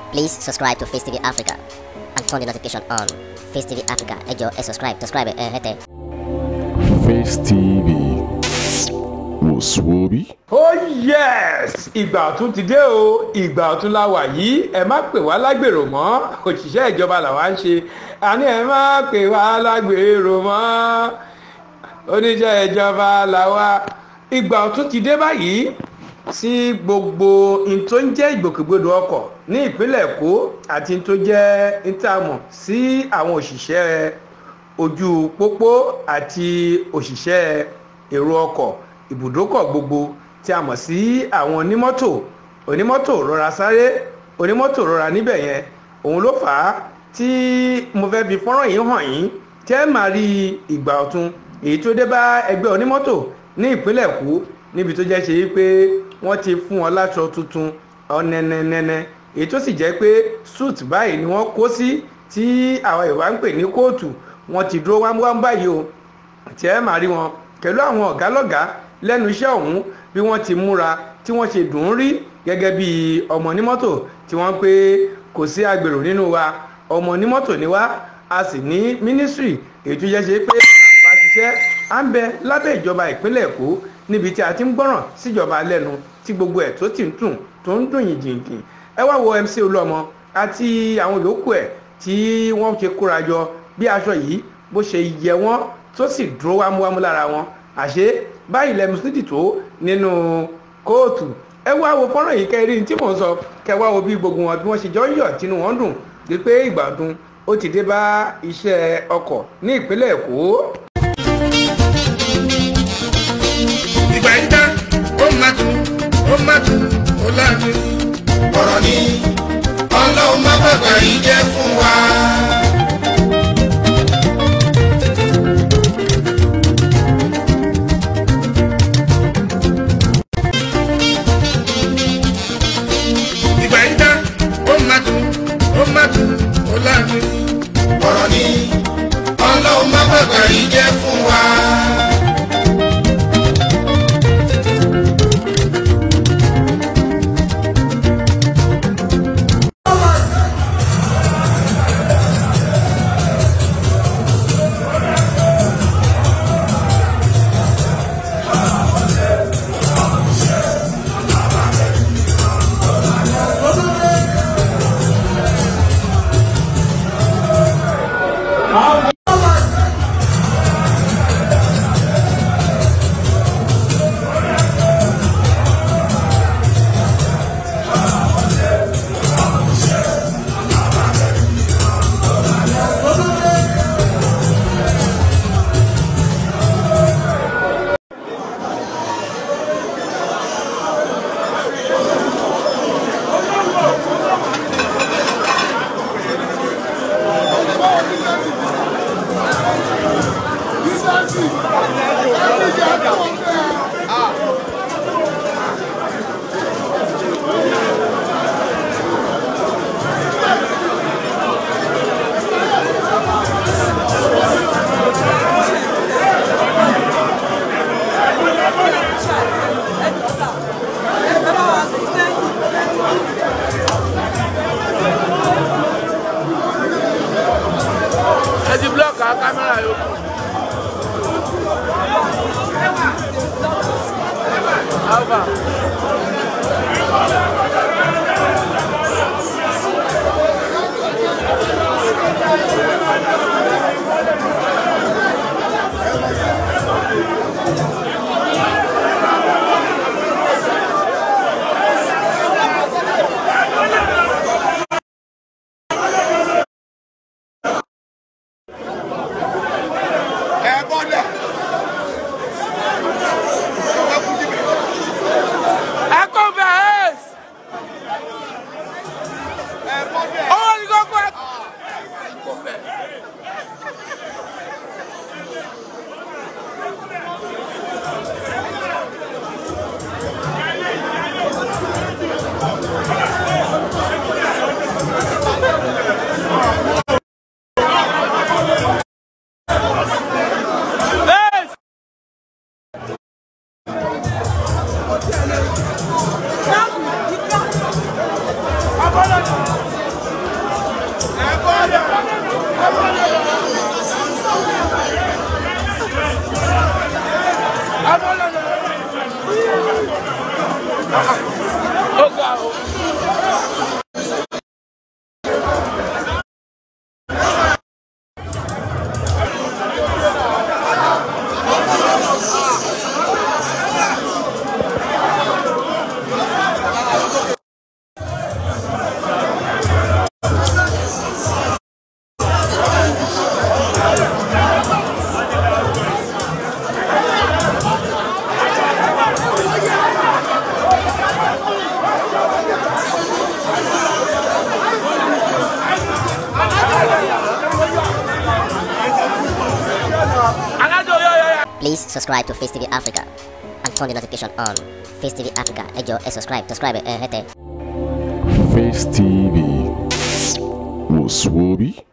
Please subscribe to Face TV Africa and turn the notification on. Face TV Africa, ẹ jọ̀ọ́ ẹ subscribe, subscribe ẹ hẹ́tẹ̀. Face TV wòsùwòbí. oh yes ìgbà ọ̀tún ti dé o ìgbà ọ̀tún la wà yìí ẹ má pè wá lágbèrò mọ́ òṣìṣẹ́ ìjọba làwa ń ṣe àní ẹ má pè wá lágbèrò mọ́ oníṣẹ́ ìjọba làwa ìgbà ọ̀tún ti dé báyìí sí gbogbo n tó ń jẹ́ ìgbòkègbodò ọkọ̀ ní ìpínlẹ̀ èkó àti n tó jẹ́ ìtààmù sí àwọn òṣìṣẹ́ ojú pópó àti òṣìṣẹ́ èrò ọkọ̀ ibùdókọ̀ gbogbo tí a mọ̀ sí àwọn onímọ́tò onímọ́tò rọra sáré onímọ́tò rọra níbẹ̀ yẹn òun ló fà á tí mo fẹ́ fi fọ́nrán yìí hàn yín tẹ́ ẹ máa rí ìgbà ọ̀tun èyí tó dé bá ẹgbẹ́ onímọ́tò ní ìpínlẹ̀ èkó níbi tó jẹ́ ṣe yí pé wọ́n ti fún wọn láṣọ tuntun ọ̀nẹ́nẹ́nẹ́nẹ́ èyí tó sì jẹ́ pé suit báyìí ni wọ́n kó sí tí àwọn Yorùbá ń pè ní kóòtù wọ́n ti dúró wámúwámú báyìí o tí ẹ máa rí wọn pẹ̀lú àwọn ọ̀gá lọ́gàá lẹ́nu iṣẹ́ ọ̀hún bí wọ́n ti múra tí wọ́n ṣe dùn ún rí gẹ́gẹ́ bí ọmọ onímọ́tò tí wọ́n pé kò sí agbèrò nínú wa ọmọ onímọ́tò ni wá a sì ní mínísírì èyí tó jẹ́ ṣe pé bá ṣiṣẹ́ à ń bẹ lábẹ́ ìjọba ìpínlẹ̀ èkó níbi tí a ti ń gbọ́ràn síjọba lẹ́nu tí gbogbo ẹ̀ tó ti ń dùn tó ń dùn yìnyín ẹ wá wo MC Olúọmọ àti àwọn yòókù ẹ̀ tí wọ́n ṣe kóra jọ bí aṣọ yìí bó ṣe yẹ wọ́n tó sì dúró wámúwámú lára wọn àṣé báyìí lẹ́nu sídìí tó nínú kóòtù ẹ wá wo fọ́nrán yìí kẹrin tí mò ń sọ kẹ wá wo bí gbogbo wọn bí wọ́n ṣe jọ ń yọ̀ tínú wọn dùn wípé ìgbàdùn ó ti dé bá iṣẹ́ ọkọ̀ ní ìpínlẹ̀ èkó. ìgbà yìí dá ó máa tún ó máa tún ó láàánú. ọ̀rọ̀ ni ọlọ́run má bàbá yìí jẹ́ fún wa. ìgbà yìí dá ó máa tún ó máa tún ó láàánú. ọ̀rọ̀ ni ọlọ́run má bàbá yìí jẹ́ fún wa. ẹ ti blọọkì àwọn kámẹ́rà yòókù. Alva. ẹ bọ́lẹ̀. ẹ kò bẹ́ẹ̀ ẹ bọ́lẹ̀. owó ni kókó ẹ. kò bẹ́ẹ̀. Bẹ́ẹ̀ Abọ́lọ́dún. Please subscribe to Face TV Africa and turn the notification on. Face TV Africa, ẹ jọ̀ọ́ ẹ subscribe, subscribe ẹ hẹ́tẹ̀. Face TV. Was Swoby?